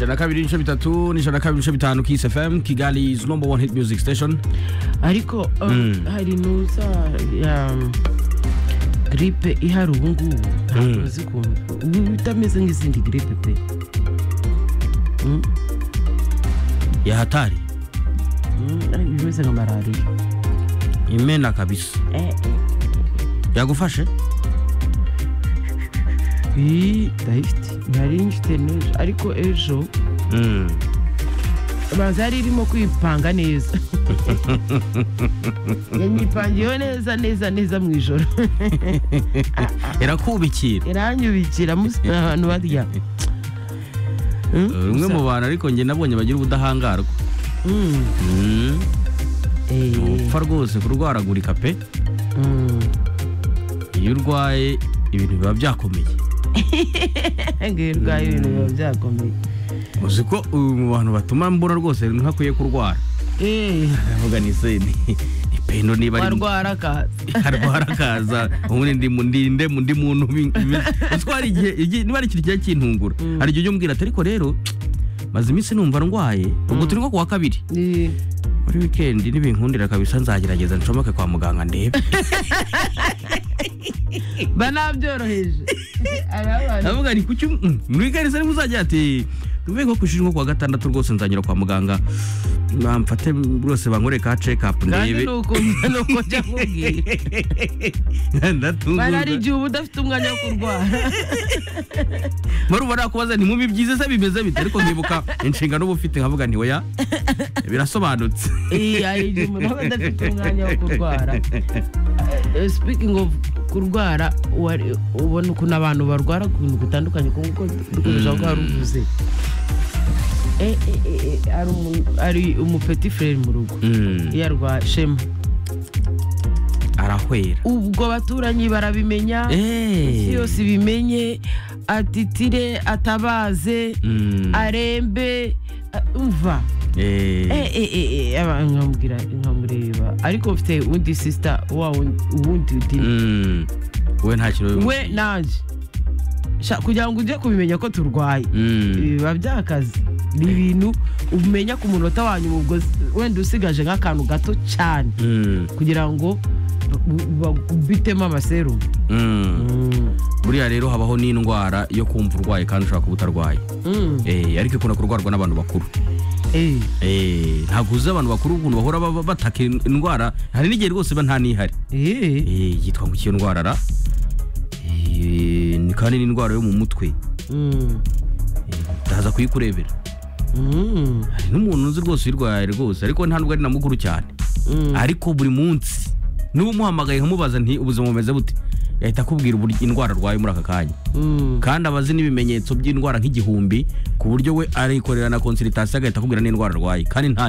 na kabiri ibice bitatu n'ijana na kabiri ibice bitanu Kiss FM Kigali is number one hit music station ariko uh, hari nuza ya gripe ihari ubu ngubu ntabwo uzi ukuntu itameze nk'izindi gripe pe Mm, ya hatari mm, ari- imeze nka malariya imena kabisa Eh, yagufashe iyi ndayifite ntari njite n'ejo ariko ejo Mm. baza yari irimo kwipanga neza yanyipangiyeho neza neza neza mu ijoro irakubikira iranyubikira musi ahantu barya Mm, umwe mu bantu ariko njye nabonye bagira ubudahangarwa Mm, Mm. eh, upfa rwose kurwaragurika pe mm. iyo urwaye ibintu biba byakomeye ngo iyo urwaye ibintu biba byakomeye uzi ko uyu mu bantu batuma mbura rwose ntakwiye kurwara Eh, aravuga ni se ni ni pendo niba ari warwara akaza arwara akaza ubundi ndi mu- ndi- nde mu- ndi muntu bi- bi- uzi ko hari igihe igihe- niba ari ikintu kijya kintungura hari igihe ujya umbwira ati ariko rero maze iminsi numva ndwaye ubwo turi nko ku wa kabiri Eh, muri wikendi nibinkundira kabisa nzagerageza ncomeke kwa muganga ndebe banabyoroheje hari abantu ndavuga ni kuki mm, muri garisa niba uzajya ati tuvuye nko ku ishuri nko ku wa gatandatu rwose nzanyura kwa muganga bamfate rwose bankoreye ka check up kandi ndebe ni ukuntu ni uko njya nkubwira bari hari ndatungurwa igihe uba udafite umwanya wo kurwara murubona kubaza nti mubi byiza se bimeze bite ariko nkibuka inshingano uba ufite nkavuga nti oya birasobanutse Eh, hari igihe umuntu aba adafite umwanya wo kurwara Eh, speaking of kurwara wari- ubona ukuntu abantu barwara ku bintu bitandukanye kuko dukomeje ko hari uvuze Eh, eh, eh, eh, hari umu- hari umupeti frere mu rugo Mm, iyo arwaye shema arahwera ubwo abaturanyi barabimenya isi Eh. yose ibimenye atitire atabaze Mm, arembe a- umva eh, Eh, eh, eh, eh, aba- nkamubwira nkamureba ariko mfite undi sisita wa wundi- uwundi udini mm, we nta kintu we nanje Sha, kugira ngo ujye kubimenya ko turwaye Mm, biba byakazi ni ibintu umenya ku munota wa nyuma ubwo s- wenda usigaje nk'akantu gato cyane mm, kugira ngo ba- ba- bitemo amaserumu mm. Mm. buriya rero habaho n'indwara yo kumva urwaye kandi ushobora kuba utarwaye Mm. Eh, ariko ikunda kurwarwa n'abantu bakuru Eh. Eh, ntabwo uzi abantu bakuru ukuntu bahora baba- bataka in- indwara hari n'igihe rwose iba nta n'ihari Eh. Eh, yitwa ngo iyo ndwara ra Eh, ni kandi n'indwara yo mu mutwe Mm. Eh, utaza kuyikurebera Mm. hari n'umuntu uzi rwose uyirwaye rwose ariko nta nubwo ari na mukuru cyane Mm. ariko buri munsi n'ubu umuhamagaye nkamubaza nti ubuzima bumeze bute yahita akubwira uburyo indwara arwaye muri aka kanya Mm. kandi aba azi n'ibimenyetso by'indwara nk'igihumbi ku buryo we arikorera na konsiritasiyo agahita akubwira n'indwara arwaye kandi ntayo